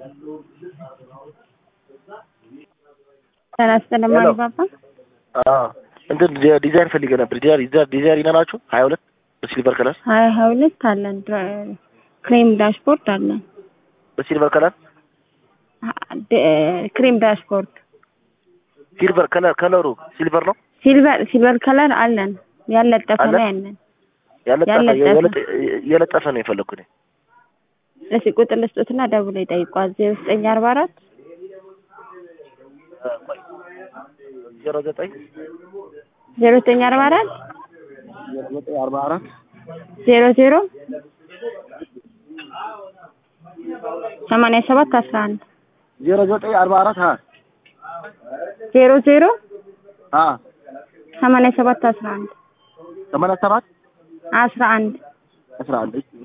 ሰላሳ ለማሪ ባባ እንትን ዲዛይን ፈልገ ነበር። ዲዛይን ዲዛይን ይኖራችሁ ሀያ ሁለት በሲልቨር ከለር ሀያ ሀያ ሁለት አለን። ክሬም ዳሽቦርድ አለን። በሲልቨር ከለር ክሬም ዳሽቦርድ ሲልቨር ከለር ከለሩ ሲልቨር ነው። ሲልቨር ሲልቨር ከለር አለን። ያለጠፈ አለ? ላይ አለን። ያለጠፈ ያለጠፈ። የለጠ- የለጠፈ ነው የፈለኩት። እሺ ቁጥር ልስጦትና ደውለው ይጠይቋል። ዜሮ ዘጠኝ አርባ አራት ዜሮ ዘጠኝ ዜሮ ዘጠኝ አርባ አራት ዜሮ ዘጠኝ አርባ አራት ዜሮ ዜሮ ሰማንያ ሰባት አስራ አንድ ዜሮ ዘጠኝ አርባ አራት ሀ ዜሮ ዜሮ ሀ ሰማንያ ሰባት አስራ አንድ ሰማንያ ሰባት አስራ አንድ አስራ አንድ